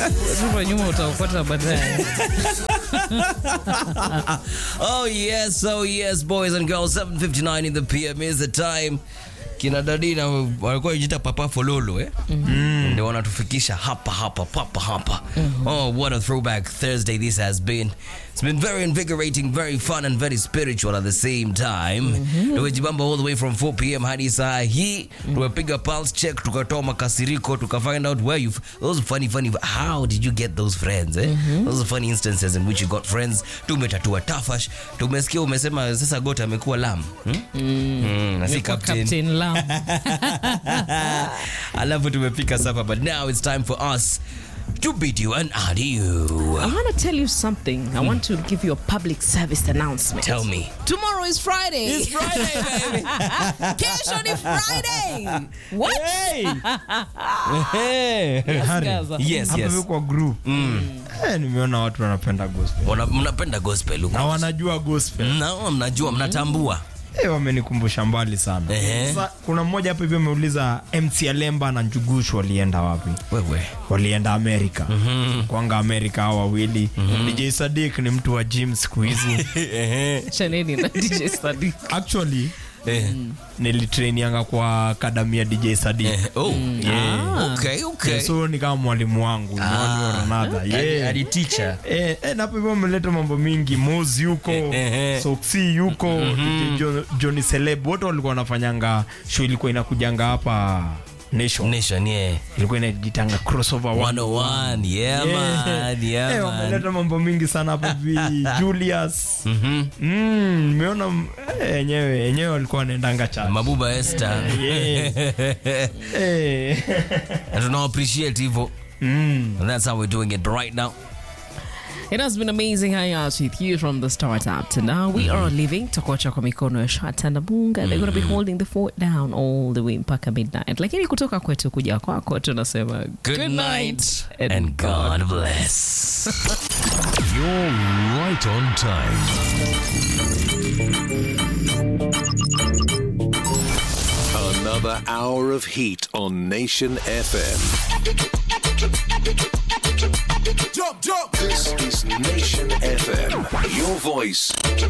Rudi nyuma utaokota baadaye. oh yes, oh yes, boys and girls. 7:59 in the PM is the time. Kina Dadina walikuwa jita papa fololo eh? Ndio wanatufikisha hapa hapa papa hapa. Oh, what a throwback Thursday this has been. It's been very invigorating, very fun and very spiritual at the same time. Tumejibamba all the way from 4 p.m. hadi saa hii. Tumepiga pulse check, tukatoa makasiriko, tuka find out where you those funny funny how did you get those friends eh? Those funny instances in which you got friends. Tumetatua tafash. Tumesikia umesema sasa Gota amekuwa lam. Hmm? Mm, na si Kwa captain. Captain Lam. alafu tumepika sapa but now it's time for us to bid you an adieu I want to tell you something. I want to give you a public service announcement. tell me Tomorrow is Friday. it's friday baby Kesho ni Friday. What? Harry, Gaza. yes hapa yes hivi kwa group eh, nimeona watu wanapenda gospel Wana- mnapenda gospel huko na wanajua gospel na mnajua mnatambua eh, wamenikumbusha mbali sana Ehe. Sasa, kuna mmoja hapa hivi ameuliza MC Alemba na Njugushu walienda wapi wewe walienda Amerika kwanga Amerika hao wawili DJ Sadik ni mtu wa gym siku hizi Chaneni na DJ Sadiq. actually Eh, nilitrainianga kwa akadami ya DJ Sadik eh, oh Yeah. okay okay so ni kama mwalimu wangu one way or another. Hadi- Yeah. hadi teacher Eh, eh, napo hivyo ameleta mambo mingi mozi yuko Eh, eh. soksi yuko DJ Jo- Johnny Celeb wote walikuwa wanafanyanga show ilikuwa inakujanga hapa nation nation yeah ilikuwa inajitanga crossover 101 yeah man yeah Eh, man wameleta mambo mingi sana hapa hivi Julius Mhm. Mm, nimeona mm, eh, enyewe enyewe walikuwa wanaendanga cha mabuba Esther eh. na tuna appreciate hivyo mm. and that's how we're doing it right now It has been amazing hanging out with you from the start up to now. We are leaving Tokocha kwa mikono ya Shata na Bunga. They're going to be holding the fort down all the way mpaka midnight. Lakini kutoka kwetu kuja kwako tunasema good, night and God bless You're right on time. Another hour of heat on Nation FM. Jump, jump. This is Nation FM. Your voice,